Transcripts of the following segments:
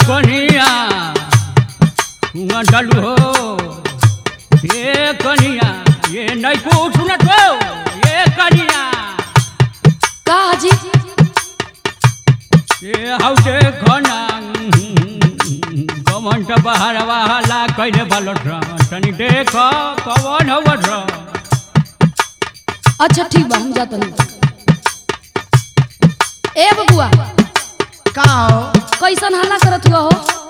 कनिया हुआ डालू हो ये कनिया ये नहीं को सुनत हो ये कनिया का हाजी ये हाउ देखो ना कमन त बाहर वाला कइले बालट तनी देखो कवन हवत अच्छा ठीक बा हम जात नहीं ए बबुआ का हो कैसन हल्ला करत हुआ हो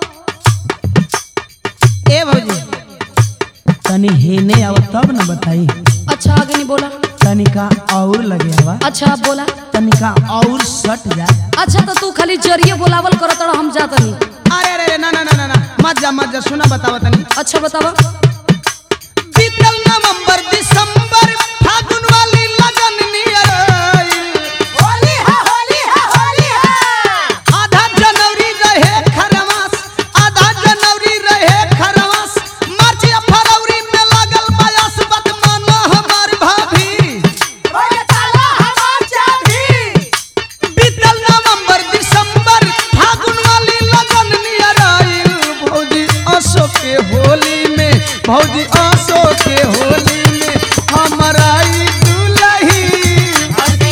ए भौजी तनी हेने आव तब न बताई अच्छा आगे नहीं बोला तनिका और लगे हवा अच्छा अब बोला तनिका और सट जा अच्छा तो तू खाली जरिए बोलावल करत रह हम जात नहीं अरे अरे ना ना ना ना ना मत जा मत जा सुना बतावा तनी अच्छा बतावा बीतल नवंबर दिसंबर फागुन वाली लगन नियर होली है होली है होली है आधा जनवरी रहे खरवास आधा जनवरी रहे खरवास मार्च या फरवरी में लगल बयास बत मानो हमार भाभी ओए ताला हमार चाभी बीतल नवंबर दिसंबर फागुन वाली लगन नियर आइल भौजी असो के होली में भौजी असो के होली में हमर आई दुलही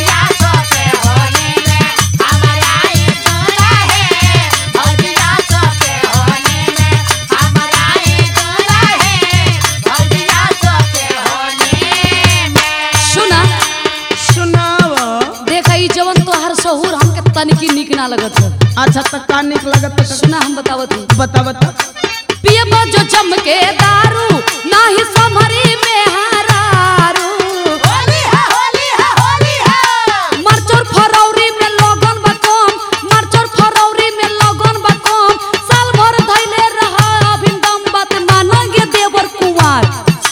सुना सुनावा देखा ई जवन तोहार सहूर हमके तनिकी निक ना लगत है अच्छा तक का निक लगत त सुना हम बतावत हूँ बता बता पियबो जो चमके दारू नाही समरी में हारारू मार्च और फरवरी में लगन बा कम मार्च और फरवरी में लगन बा कम साल भर धैले रहा अभिन दम बात मानंगे देवर कुंवार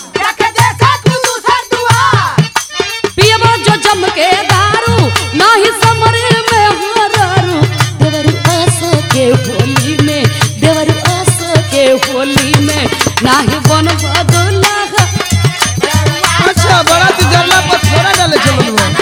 पियबो जो चमके दारू नाही समरी में हारारू देवर आस के होली में देवर आस के होली में नाही बन बदला अच्छा बड़ा तू जरला पर थोड़ा डाले चलल बा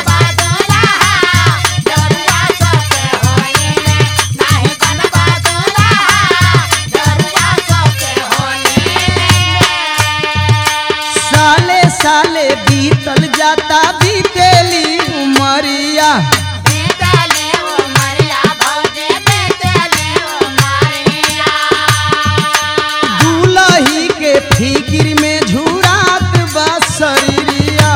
साले साले बीतल जाता बीतेली उमरिया दूल्ही के फिकिर में झुरात बा शरीरिया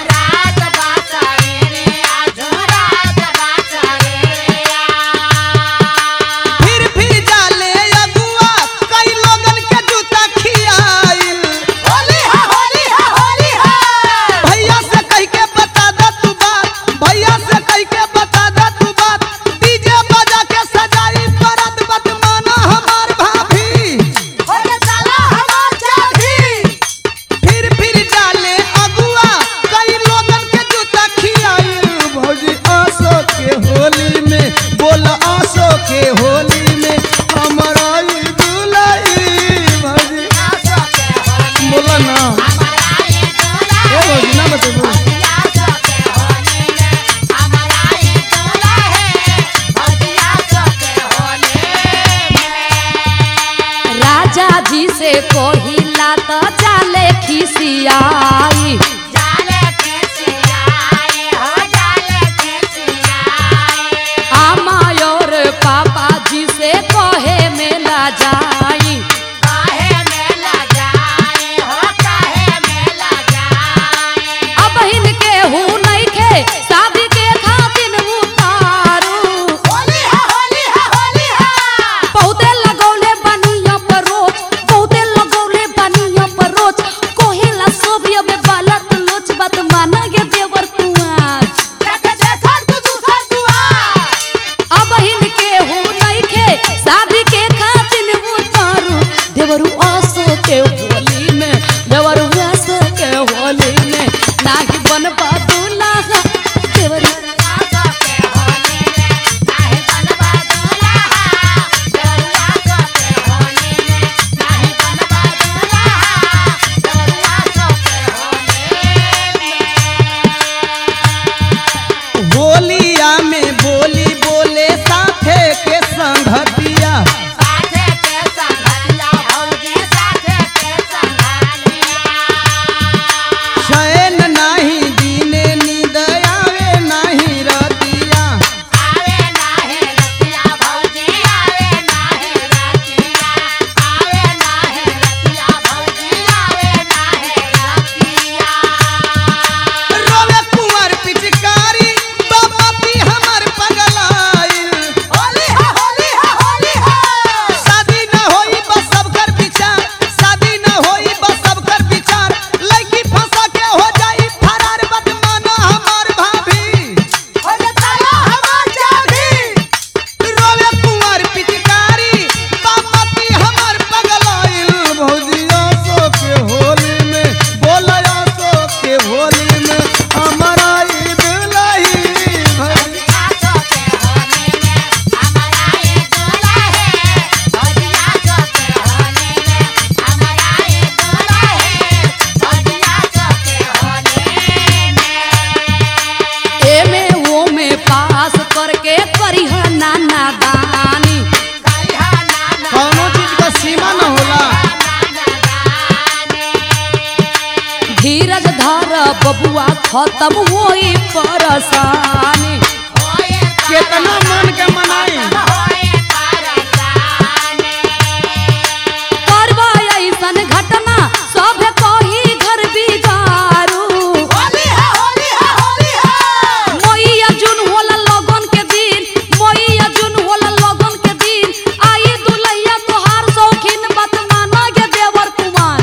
फिर फिर जाले अगुआ कई लोगन के जूता खियाइल होली है होली है होली है भैया से कह के बता दे तू बात भैया से कह के बता दे तू बात डीजे बजा के सजाई परत बत माना हमार भाभी फिर फिर जाले अगुआ कई लोगन के जूता खियाइल भौजी आसो के होली में बोल आसो के होली में हमारा ई दुलही भौजी बोला ना ए भौजी ना बतेबू राजा जी से कोहिला तो जाले खिसियाई आमा और पापा जी से कहे मेला जाई अब हिनके हूँ नहीं खे शादी के खातिर उतारू बहुते लगौले बनिया पर रोज बहुते लगौले बनिया पर रोज कोहेला सोबिया में बालत लोच बात माना गे देवर कुआर अब हिनके हो नहीं खे शादी के खातिर उतारू देवरू आसो के होली में देवरू आसो के होली में नाही बन दूल्हा देवरू होलिया में बोली बोले साथे के संगतिया घर बबुआ खत्म होई परेशानी केतना मन के मनाई करवा ऐसन घटना सब कही घर बिगारू मैया जून होला लगन के दिन मैया जून होला लगन के दिन आई दुलैया तोहार शौकीन बात माना गे देवर कुमार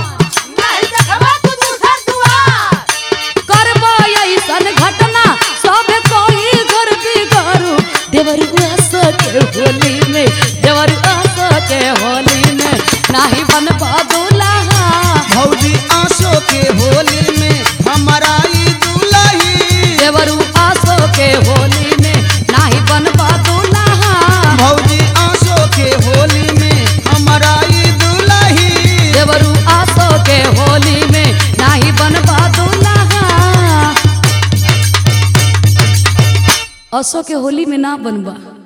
करबा ऐसन घटना सब कही घर बिगारू देवर आस के होली में देवर आस के होली में नाही बनबा दुल्हा भौजी आंसू के होली में हमारा ई दुलही देवरू आसो के होली में नाही बनबा दुल्हा भौजी आंसू के होली में हमारा ई दुलही देवरू आसो के होली में नाही बनबा दुल्हा असो के होली में ना बनबा